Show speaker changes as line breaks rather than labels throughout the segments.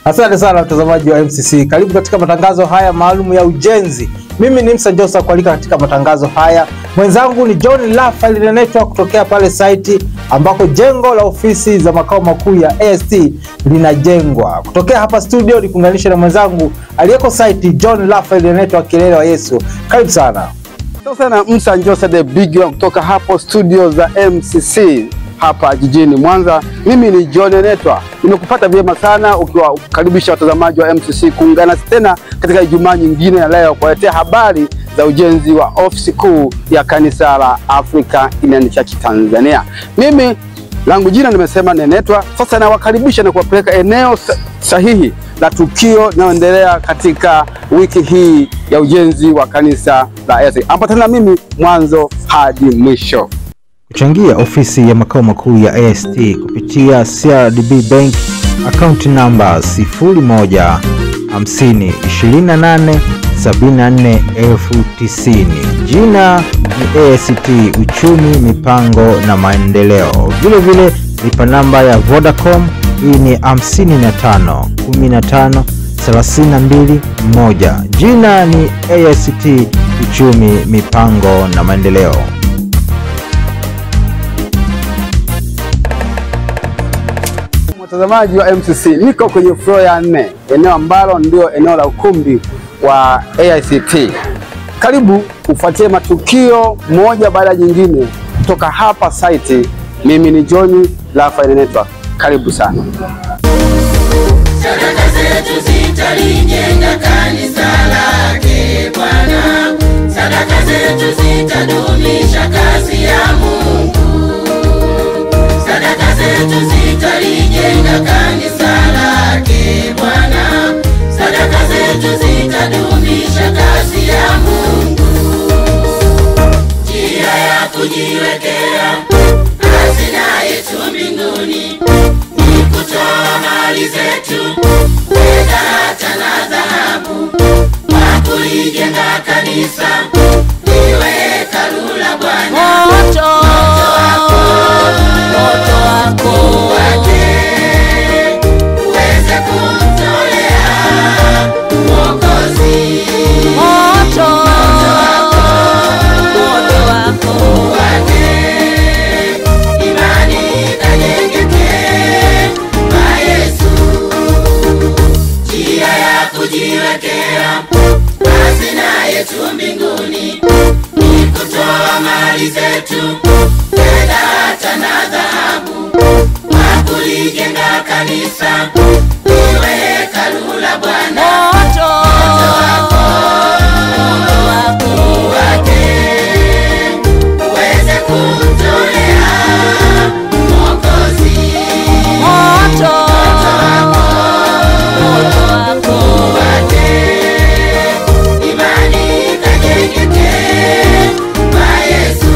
Asante sana mtazamaji wa MCC, karibu katika matangazo haya maalum ya ujenzi. Mimi ni Msa Josa kualika katika matangazo haya, mwenzangu ni John Rafael Nenetwa kutokea pale saiti ambako jengo la ofisi za makao makuu ya AST linajengwa. Kutokea hapa studio ni kuunganisha na mwenzangu aliyeko saiti John Rafael Nenetwa Kilele wa Yesu. Karibu sana.
Asante sana Msa Njosa the big one kutoka hapo studio za MCC hapa jijini Mwanza. Mimi ni John Netwa, nimekupata vyema sana ukiwakaribisha watazamaji wa MCC kuungana tena katika Ijumaa nyingine ya leo kuwaletea habari za ujenzi wa ofisi kuu ya kanisa la Africa Inland Church Tanzania. Mimi langu jina nimesema Nenetwa. Sasa nawakaribisha na kuwapeleka eneo sahihi la tukio linaloendelea katika wiki hii ya ujenzi wa kanisa la AST. Ambatana mimi mwanzo hadi mwisho.
Kuchangia ofisi ya makao makuu ya AST kupitia CRDB Bank akaunti namba 01 50 28 74 elfu tisini. Jina ni AST Uchumi, Mipango na Maendeleo. Vilevile lipa namba ya Vodacom hii ni 55 15 32 1. Jina ni AST Uchumi, Mipango na Maendeleo.
Mtazamaji wa MCC, niko kwenye floor ya nne, eneo ambalo ndio eneo la ukumbi wa AICT. Karibu ufuatie matukio moja baada ya jingine kutoka hapa site. Mimi ni John Rafael Network, karibu sana.
Sadaka zetu zitalijenga kanisa lake Bwana, sadaka zetu zitadumisha kazi ya Mungu, sadaka zetu zitalijenga kanisa lake Bwana, sadaka zetu zitadumisha kazi ya Mungu. Njia ya kujiwekea hazina yetu mbinguni ni kutoa mali zetu, fedha hata na dhahabu, kwa kulijenga kanisa liwe hekalu la Bwana.
Moto,
wako,
moto wako
wake uweze kumtolea Mwokozi
moto, moto wako
wake, imani ikajengeke kwa Yesu, njia ya kujiwekea hazina yetu mbinguni ni kutoa mali zetu, fedha hata na dhahabu, kwa kulijenga kanisa liwe hekalu la Bwana.
moto,
wako
moto wako
wake uweze kumtolea Mwokozi
moto, moto wako
wake, imani ikajengeke kwa Yesu.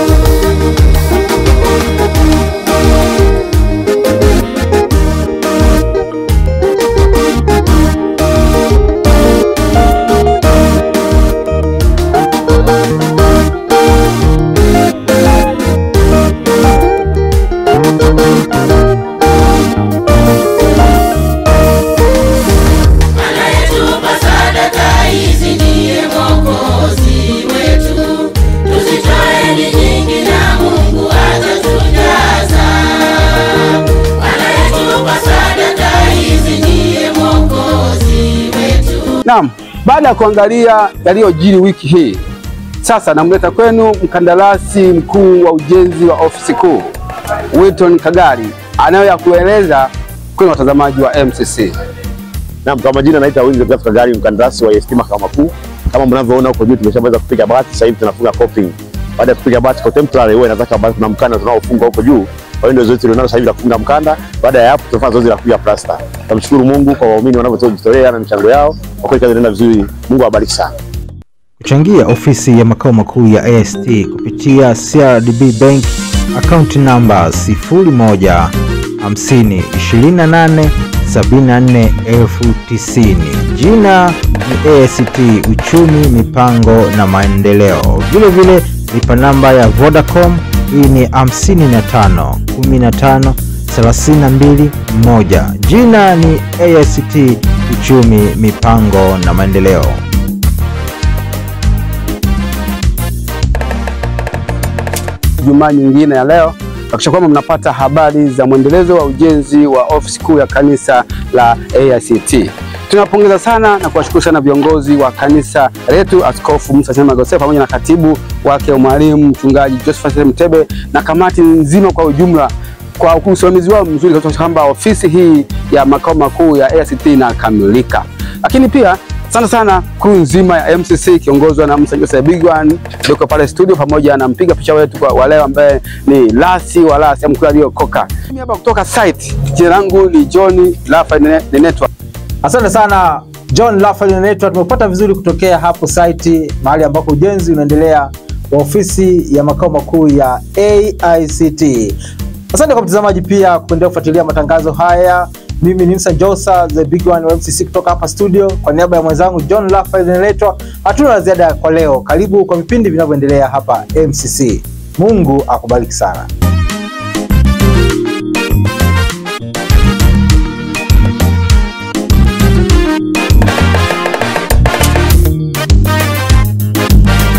Anayetupa sadaka hizi ndiye Mwokozi wetu, tuzitoeni nyingi na Mungu atatujaza. Anayetupa sadaka hizi ndiye Mwokozi wetu.
Naam, baada ya kuangalia yaliyojiri wiki hii, sasa namleta kwenu mkandarasi mkuu wa ujenzi wa ofisi kuu Wilton Kagari anayo ya kueleza kwenu watazamaji wa MCC.
Naam, kwa majina naitwa Winzi Graph Kagari, mkandarasi wa EST makao makuu. Kama mnavyoona huko juu tumeshamaliza kupiga bati, sasa hivi tunafunga coping. Baada ya kupiga bati contemporary, huwa inataka bado kuna mkanda tunaofunga huko juu. Kwa hiyo ndio zoezi tulionalo sasa hivi la kufunga mkanda. Baada ya hapo tutafanya zoezi la kupiga plaster. Tunamshukuru Mungu kwa waumini wanavyojitolea na michango yao. Kwa kweli kazi inaenda vizuri. Mungu awabariki sana.
Kuchangia ofisi ya makao makuu ya AST kupitia CRDB Bank akaunti namba 01 50 28 74 elfu tisini. Jina ni AST Uchumi, Mipango na Maendeleo. Vilevile lipa namba ya Vodacom hii ni 55 15 321. Jina ni AICT Uchumi, Mipango na Maendeleo.
Jumaa nyingine ya leo hakikisha kwamba mnapata habari za mwendelezo wa ujenzi wa ofisi kuu ya kanisa la AICT. Tunawapongeza sana na kuwashukuru sana viongozi wa kanisa letu, Askofu Musa Chama Gose pamoja na katibu wake mwalimu mchungaji Josephat Mtebe na kamati nzima kwa ujumla kwa usimamizi wao mzuri kuhakikisha kwamba ofisi hii ya makao makuu ya AICT inakamilika. Lakini pia sana sana crew nzima ya MCC ikiongozwa na Musa Jose Bigwan yuko pale studio pamoja na mpiga picha wetu kwa wa leo ambaye ni Lasi wa Lasi mkuu aliyokoka. Mimi hapa kutoka site, jina langu ni John Rafael Nenetwa.
Asante sana John Rafael Nenetwa, tumepata vizuri kutokea hapo site mahali ambako ujenzi unaendelea wa ofisi ya makao makuu ya AICT. Asante kwa mtazamaji pia kuendelea kufuatilia matangazo haya. Mimi ni Msa Josa the big one wa MCC kutoka hapa studio. Kwa niaba ya mwenzangu John Rafael Nenetwa, hatuna la ziada kwa leo. Karibu kwa vipindi vinavyoendelea hapa MCC. Mungu akubariki sana.